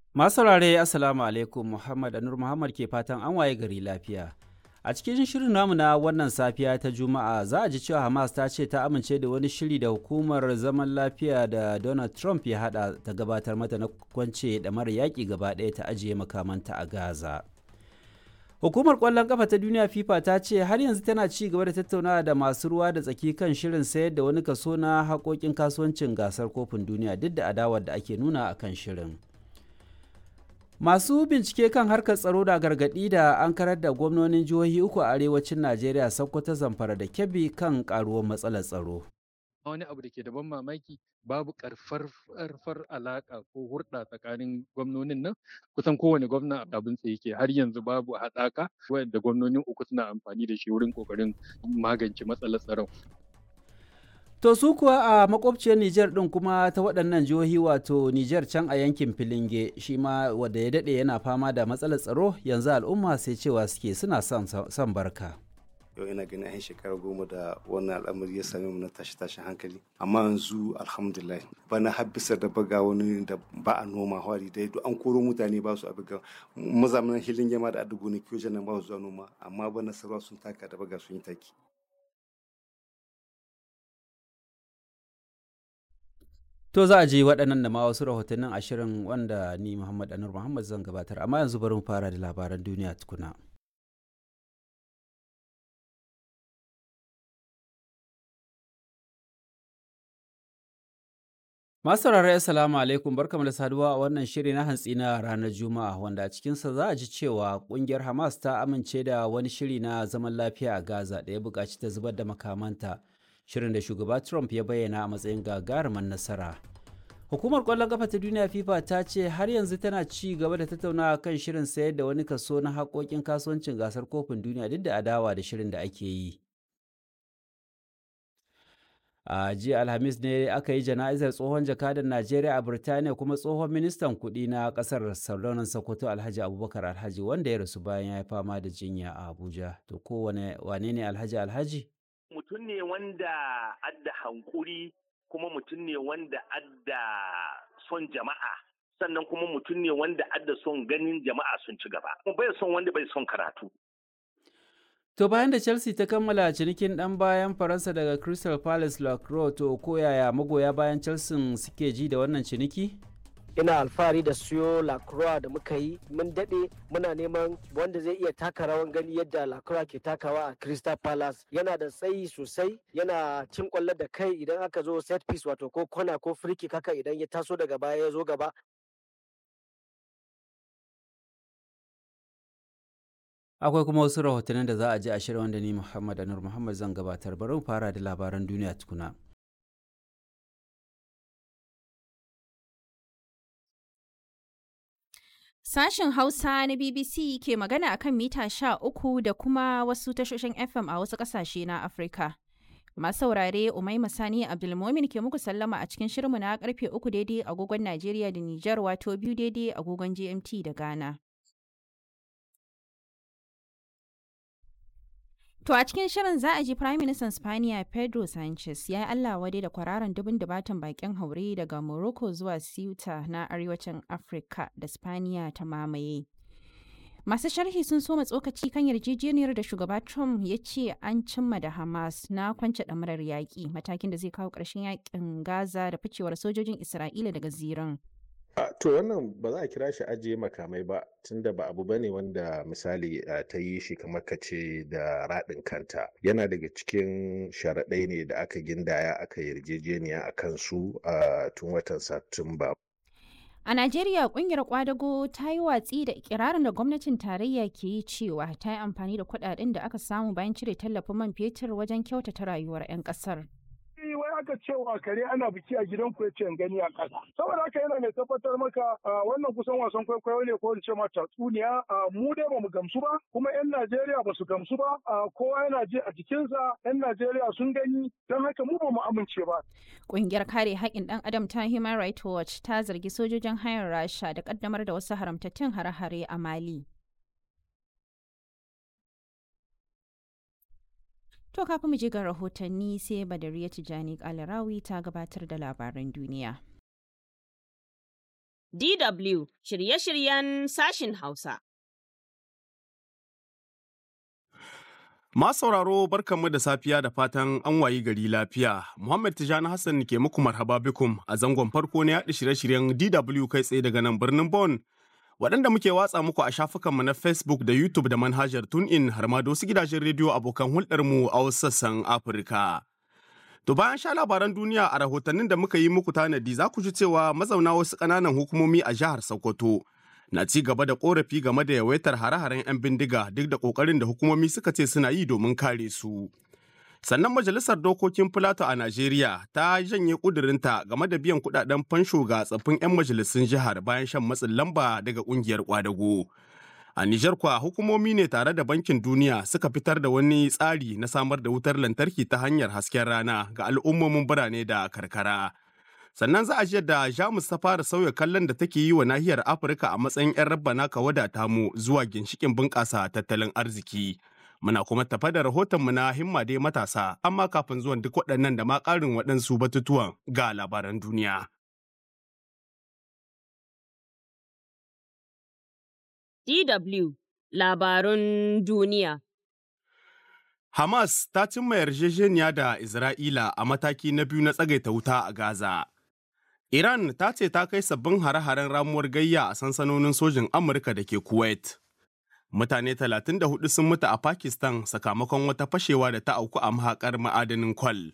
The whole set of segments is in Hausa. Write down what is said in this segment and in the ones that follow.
Masu saurare Assalamu alaikum Muhammad Anur Muhammad ke fatan an waye gari lafiya. A cikin shirin namu na wannan safiya ta Juma'a za a ji cewa Hamas ta ce ta amince da wani shiri da hukumar zaman lafiya da Donald Trump ya hada ta gabatar mata na kwance da mara yaƙi gaba ɗaya ta ajiye makamanta a Gaza. Hukumar ƙwallon ƙafa ta duniya FIFA ta ce har yanzu tana ci gaba da tattaunawa da masu ruwa da tsaki kan shirin sayar da wani kaso na haƙoƙin kasuwancin gasar kofin duniya duk da adawar da ake nuna a kan shirin. Masu bincike kan harkar tsaro da gargaɗi da an karar da gwamnonin jihohi uku a arewacin Najeriya Sokoto Zamfara da Kebbi kan ƙaruwar matsalar tsaro. wani abu da ke da ban mamaki babu karfar alaka ko hurɗa tsakanin gwamnonin nan kusan kowane gwamna abin tsaye ke har yanzu babu haɗaka wadda gwamnonin uku suna amfani da shi wurin ƙoƙarin magance matsalar tsaron To su kuwa a makwabciyar Nijar ɗin kuma ta waɗannan jihohi wato Nijar can a yankin Filinge shi ma wadda ya daɗe yana fama da matsalar tsaro yanzu al'umma sai cewa suke suna son barka. yau ina ganin an shekara goma da wannan al'amari ya same mu na tashi tashin hankali amma yanzu alhamdulillah bana har bisa da baga wani da ba a noma hwari dai duk an koro mutane ba su abiga mazamanin hilin yama da adugo ne kiyo nan ba su zuwa noma amma bana sarwa sun taka da baga sun yi taki To za a ji waɗannan da ma wasu rahotannin ashirin wanda ni Muhammad Anur Muhammad zan gabatar amma yanzu bari mu fara da labaran duniya tukuna. Masu saurare Assalamu alaikum barkamu da saduwa a wannan shiri na hantsi na ranar Juma'a wanda a cikinsa za a ji cewa kungiyar Hamas ta amince da wani shiri na zaman lafiya a Gaza da ya buƙaci ta zubar da makamanta shirin da shugaba Trump ya bayyana a matsayin gagarumin nasara. Hukumar ƙwallon ƙafa ta duniya FIFA ta ce har yanzu tana ci gaba da tattaunawa kan shirin sayar da wani kaso na haƙoƙin kasuwancin gasar kofin duniya duk da adawa da shirin da ake yi. a jiya alhamis ne aka yi jana'izar tsohon jakadan najeriya a birtaniya kuma tsohon ministan kuɗi na ƙasar sardaunan sokoto alhaji abubakar alhaji wanda ya rasu bayan ya yi fama da jinya a abuja to ko wane ne alhaji alhaji mutum ne wanda adda hankuri kuma mutum ne wanda adda son jama'a sannan kuma mutum ne wanda adda son ganin jama'a sun ci gaba kuma bai son wanda bai son karatu To bayan da Chelsea ta kammala cinikin ɗan bayan Faransa daga Crystal Palace Lacroix to ko yaya magoya bayan Chelsea suke ji da wannan ciniki? ina alfahari da siyo lacroix da muka yi mun daɗe muna neman wanda zai iya taka rawan gani yadda lacroix ke takawa a crystal palace yana da tsayi sosai yana cin kwallo da kai idan aka zo set piece wato ko kona ko free kick haka idan ya taso daga baya ya zo gaba akwai kuma wasu rahotannin da za a ji a shirin wanda ni muhammad anur muhammad zan gabatar bari mu fara da labaran duniya tukuna Sashen Hausa na BBC ke magana akan mita sha uku da kuma wasu tashoshin FM a wasu ƙasashe na Afirka. Masu saurare Umaima Sani Abdulmomin ke muku sallama a cikin shirinmu na karfe uku daidai agogon Najeriya da Nijar wato biyu daidai agogon GMT da Ghana. To a cikin shirin za a ji Prime Minister Spaniya Pedro Sanchez ya yi Allah wade da kwararan dubin dubatan bakin haure daga Morocco zuwa Ceuta na arewacin Afirka da Spaniya ta mamaye. Masu sharhi sun soma tsokaci kan yarjejeniyar da shugaba Trump ya ce an cimma da Hamas na kwance ɗamarar yaƙi matakin da zai kawo ƙarshen yaƙin Gaza da ficewar sojojin Isra'ila daga ziran. To wannan ba za a kira shi ajiye makamai ba tunda ba abu bane wanda misali ta yi shi kamar ka ce da raɗin kanta yana daga cikin sharaɗai ne da aka gindaya aka yarjejeniya a kansu a tun watan Satumba. A Najeriya kungiyar kwadago ta yi watsi da ikirarin da gwamnatin tarayya ke yi cewa ta yi amfani da kuɗaɗen da aka samu bayan cire tallafin man fetur wajen kyautata rayuwar 'yan ƙasar. wai aka cewa kare ana biki a gidan ku yace gani a ƙasa saboda haka yana mai tabbatar maka wannan kusan wasan kwaikwayo ne ko in ce ma tatsuniya mu dai bamu gamsu ba kuma yan Najeriya ba su gamsu ba kowa yana ji a jikinsa yan Najeriya sun gani don haka mu bamu amince ba Ƙungiyar kare haƙƙin ɗan adam ta Human Rights Watch ta zargi sojojin hayar Rasha da ƙaddamar da wasu haramtattun hare-hare a Mali. To kafin mu je ga rahotanni sai Badariya Tijani Kalarawi ta gabatar da labaran duniya. DW shirye-shiryen sashin Hausa. Masu sauraro barkanmu da safiya da fatan an wayi gari lafiya. Muhammad Tijani Hassan ke muku marhaba bikum a zangon farko na yaɗa shirye-shiryen DW kai tsaye daga nan birnin Bon. Waɗanda muke watsa muku a shafukanmu na Facebook da YouTube da manhajar TuneIn har ma da wasu gidajen rediyo abokan hulɗarmu a wasu sassan Afirka. To bayan sha labaran duniya a rahotannin da muka yi muku tanadi za ku ji cewa mazauna wasu ƙananan hukumomi a jihar Sokoto na ci gaba da korafi game da yawaitar hare-haren 'yan bindiga duk da ƙoƙarin da hukumomi suka ce suna yi domin kare su. Sannan Majalisar Dokokin Filato a Najeriya ta janye ƙudurinta game da biyan kuɗaɗen fansho ga tsaffin 'yan majalisun jihar bayan shan matsin lamba daga ƙungiyar ƙwadago. A Nijar kwa hukumomi ne tare da Bankin Duniya suka fitar da wani tsari na samar da wutar lantarki ta hanyar hasken rana ga al'ummomin birane da karkara. Sannan za a ji da Jamus ta fara sauya kallon da take yi wa nahiyar Afirka a matsayin 'yan rabbana ka wadata mu zuwa ginshikin bunƙasa tattalin arziki. Muna kuma tafa da rahotonmu na himma dai matasa, amma kafin zuwan duk waɗannan da ma ƙarin waɗansu batutuwan ga labaran duniya. DW Labarun Duniya. Hamas ta cimma yarjejeniya da Isra'ila a mataki na biyu na tsagaita wuta a Gaza. Iran ta ce ta kai sabbin hare-haren ramuwar gayya a sansanonin sojin Amurka da ke Kuwait. Mutane 34 sun mutu a Pakistan sakamakon wata fashewa da ta auku a mahaƙar ma'adanin kwal.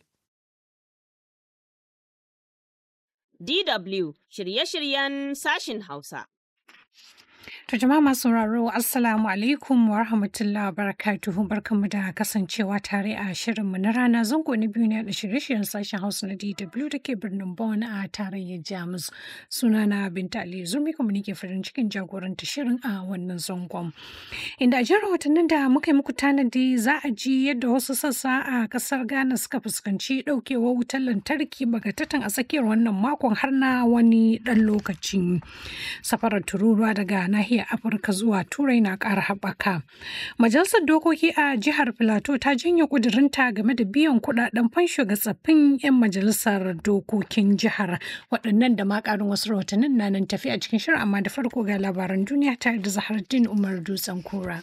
DW shirye-shiryen sashin Hausa. To jama'a masu sauraro Assalamu alaikum wa rahmatullahi wa barakatuhu barkanmu da kasancewa tare a shirinmu na rana zango na biyu ne da shirye-shiryen sashen Hausa na DW da ke birnin Bonn a tarayyar Jamus. Sunana Binta Ali Zurmi kuma nake farin cikin jagoranta shirin a wannan zangon. Inda a jin rahotannin da muka yi muku tanadi za a ji yadda wasu sassa a kasar Ghana suka fuskanci ɗaukewar wutar lantarki bagatatan a tsakiyar wannan makon har na wani ɗan lokaci. Safarar tururuwa daga nahiyar Afirka zuwa Turai na ƙara haɓaka. Majalisar Dokoki a jihar Filato ta janye ƙudurinta game da biyan kuɗaɗen fansho ga tsaffin 'yan majalisar dokokin jihar. Waɗannan da ma ƙarin wasu rahotannin na nan tafi a cikin shirin amma da farko ga labaran duniya tare da Zahardin Umar Dutsen Kura.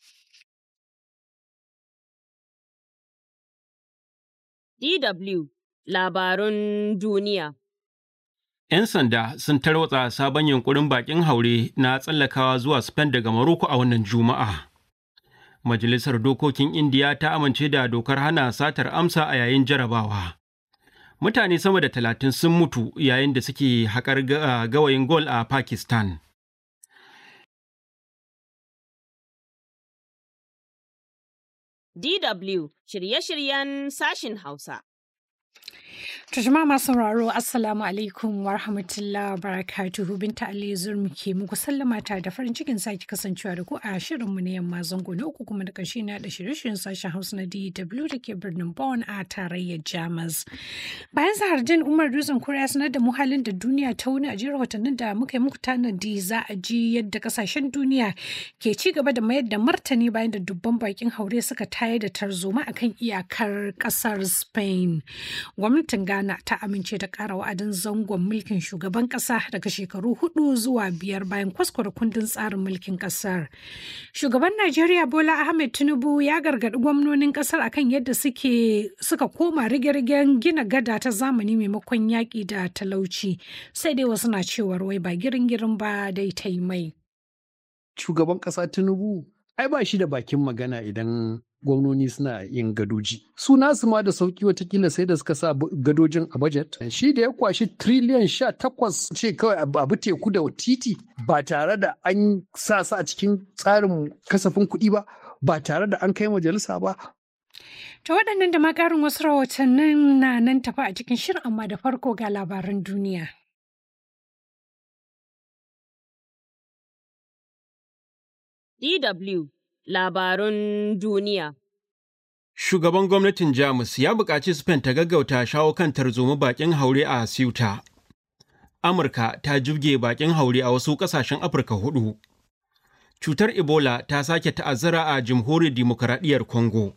DW Labarun Duniya. 'Yan sanda sun tarwatsa sabon yunkurin bakin haure na tsallakawa zuwa Spain daga Morocco a wannan Juma'a. Majalisar Dokokin Indiya ta amince da dokar hana satar amsa a yayin jarabawa. Mutane sama da talatin sun mutu yayin da suke haƙar gawayin gol a Pakistan. DW shirye-shiryen sashin Hausa. To jama'a masu sauraro Assalamu alaikum wa rahmatullahi wa barakatuhu binta Ali Zurmi ke muku sallama ta da farin cikin sake kasancewa da ku a shirinmu na yamma zango na uku kuma da ƙarshe na da shirye-shiryen sashen Hausa na DW da ke birnin Bonn a tarayyar Jamus. Bayan Zahardin Umar Dutsen Kura ya sanar da mu halin da duniya ta wuni a jiyar watannin da muka yi muku tanadi za a ji yadda kasashen duniya ke ci gaba da mayar da martani bayan da dubban bakin haure suka tayar da tarzoma akan iyakar ƙasar Spain. Gwamnatin Ghana ta amince da ƙara wa'adin zangon mulkin shugaban ƙasa daga shekaru hudu zuwa biyar bayan kwaskwara kundin tsarin mulkin ƙasar. Shugaban Najeriya Bola Ahmed Tinubu ya gargaɗi gwamnonin ƙasar akan yadda suke suka koma rige-rigen gina gada ta zamani maimakon yaƙi da talauci. Sai dai wasu na cewar wai ba girin-girin ba dai ta yi mai. Shugaban ƙasa Tinubu ai ba shi da bakin magana idan gwamnoni suna yin gadoji. Su nasu ma da sauki watakila sai da suka sa gadojin a budget. Shi da ya kwashi triliyan sha takwas ce kawai abu teku da titi ba tare da an sa su a cikin tsarin kasafin kuɗi ba, ba tare da an kai majalisa ba. Ta waɗannan da ma ƙarin wasu rahotannin na nan tafi a cikin shirin amma da farko ga labaran duniya. DW Labarun Duniya. Shugaban gwamnatin Jamus ya buƙaci Spain ta gaggauta shawo kan tarzoma bakin haure a Ceuta. Amurka ta jibge bakin haure a wasu ƙasashen Afirka hudu. Cutar Ebola ta sake ta'azzara a Jamhuriyar Dimokuraɗiyyar Congo.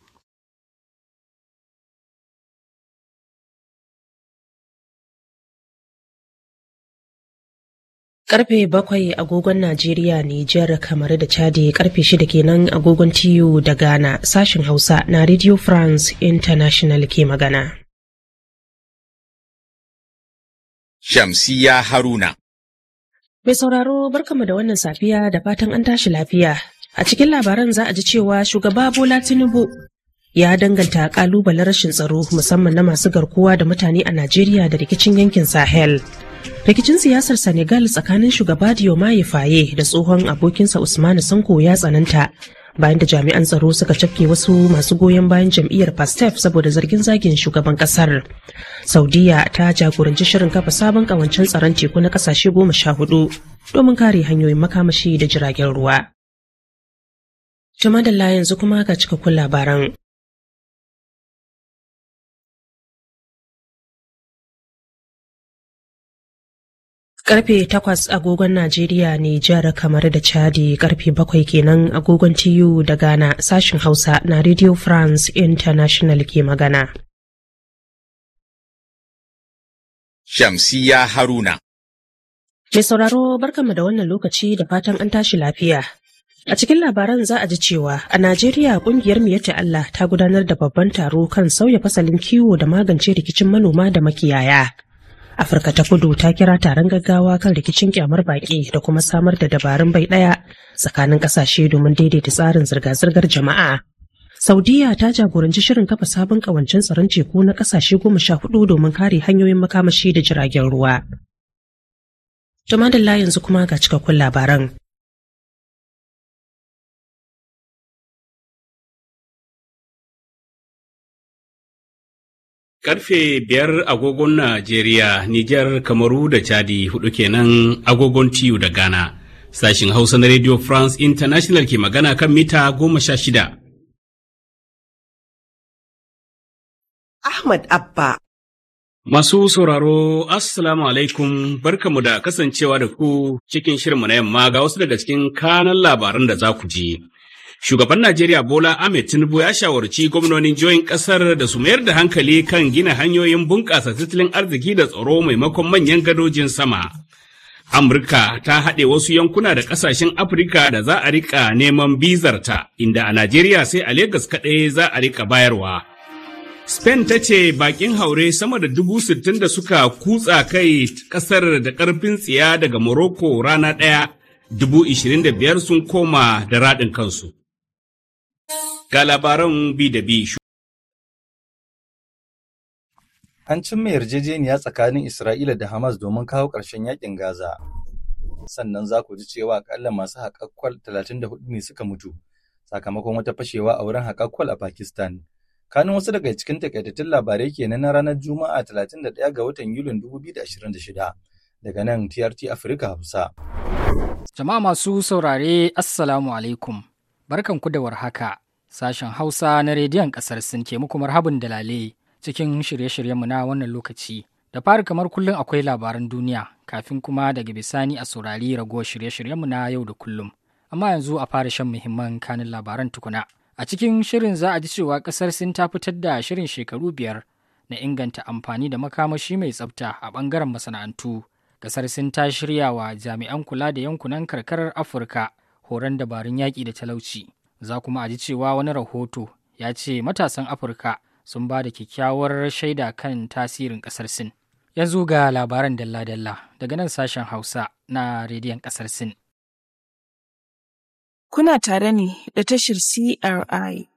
Karfe bakwai agogon Najeriya, Nijar, kamar da Chadi karfe shida kenan agogon TU da Ghana sashen Hausa na Radio France International ke magana. Shamsiya Haruna. Mai sauraro barkamu da wannan safiya da fatan an tashi lafiya. A cikin labaran za a ji cewa shugaba Bola Tinubu ya danganta kalubalen rashin tsaro musamman na masu garkuwa da mutane a Najeriya da rikicin yankin Sahel. Rikicin siyasar Senegal tsakanin shugaba Diomaye Faye da tsohon abokinsa Usmanu Sanko ya tsananta bayan da jami'an tsaro suka cafke wasu masu goyon bayan jam'iyyar Pastef saboda zargin zagin shugaban kasar. Saudiya ta jagoranci shirin kafa sabon kawancen tsaron teku na kasashe goma sha hudu domin kare hanyoyin makamashi da jiragen ruwa. Jamadalla yanzu kuma ga cikakkun labaran. Karfe takwas agogon Najeriya ne jihar kamar da Chadi karfe bakwai kenan agogon TU da Ghana sashin Hausa na Radio France International ke magana. Shamsiya Haruna. Mai sauraro barkanmu da wannan lokaci da fatan an tashi lafiya. A cikin labaran za a ji cewa a Najeriya kungiyar Miyatta Allah ta gudanar da babban taro kan sauya fasalin kiwo da magance rikicin manoma da makiyaya. Afirka ta kudu ta kira taron gaggawa kan rikicin kyamar baƙi da kuma samar da dabarun bai ɗaya tsakanin ƙasashe domin daidaita tsarin zirga-zirgar jama'a. Saudiya ta jagoranci shirin kafa sabon ƙawancen tsaron teku na ƙasashe goma sha hudu domin kare hanyoyin makamashi da jiragen ruwa. Tumadalla yanzu kuma ga cikakkun labaran. Karfe biyar agogon Najeriya, Nijar, Kamaru da Chadi hudu kenan agogon TU da Ghana. Sashin Hausa na Radio France International ke magana kan mita goma sha shida. Ahmad Abba. Masu sauraro, Assalamu alaikum, barkamu da kasancewa da ku cikin shirinmu na yamma ga wasu daga cikin kanan labaran da za ku ji. Shugaban Najeriya Bola Ahmed Tinubu ya shawarci gwamnonin jihohin ƙasar da su mayar da hankali kan gina hanyoyin bunƙasa tattalin arziki da tsaro maimakon manyan gadojin sama. Amurka ta haɗe wasu yankuna da ƙasashen Afirka da za a riƙa neman bizarta, inda a Najeriya sai a Legas kaɗai za a riƙa bayarwa. Spain ta ce bakin haure sama da dubu sittin da suka kutsa kai ƙasar da ƙarfin tsiya daga Morocco rana ɗaya, dubu ishirin da biyar sun koma da raɗin kansu. Ga labaran bi da bi. An cimma yarjejeniya tsakanin Isra'ila da Hamas domin kawo ƙarshen yakin Gaza. Sannan za ku ji cewa akalla masu haƙaƙƙwal 34 ne suka mutu sakamakon wata fashewa a wurin haƙaƙƙwal a Pakistan. Kanun wasu daga cikin takaitattun labarai kenan na ranar Juma'a 31 ga watan Yulin 2026 daga nan TRT Afirka Hausa. Jama'a masu saurare Assalamu alaikum. Barkanku da warhaka. Sashen Hausa na rediyon ƙasar Sin ke muku marhabin dalale cikin shirye-shiryenmu na wannan lokaci. Da fari kamar kullum akwai labaran duniya kafin kuma daga bisani a saurari ragowar shirye-shiryenmu na yau da kullum. Amma yanzu a fara shan muhimman kanin labaran tukuna. A cikin shirin za a ji cewa ƙasar Sin ta fitar da shirin shekaru biyar na inganta amfani da makamashi mai tsafta a ɓangaren masana'antu. Ƙasar Sin ta shirya wa jami'an kula da yankunan karkarar Afirka horon dabarun yaƙi da talauci. Za kuma a ji cewa wani rahoto ya ce matasan Afirka sun ba da kyakkyawar shaida kan tasirin ƙasar Sin. Yanzu ga labaran dalla-dalla daga nan sashen Hausa na rediyon ƙasar Sin. Kuna tare ne da tashar CRI